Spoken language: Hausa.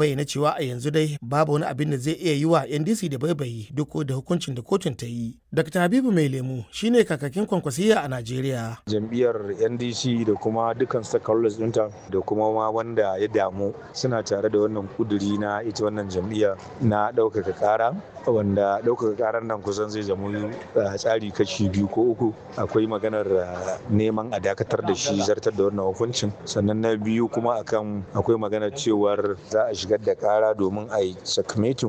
bayyana cewa a yanzu dai babu wani abin da zai iya yi wa ndc da baibayi duk da hukuncin da kotun ta yi dr habibu mai lemu shine kakakin kwankwasiya a najeriya jam'iyyar ndc da kuma dukkan stakeholders ɗinta da kuma ma wanda ya damu suna tare da wannan kuduri na ita wannan jam'iyya na ɗaukaka ƙara wanda ɗaukaka ƙarar nan kusan zai zama tsari kashi biyu ko uku akwai maganar neman a dakatar da shi zartar da wannan hukuncin sannan na biyu kuma akan akwai maganar cewar za a shigar da ƙara domin a yi sakamatin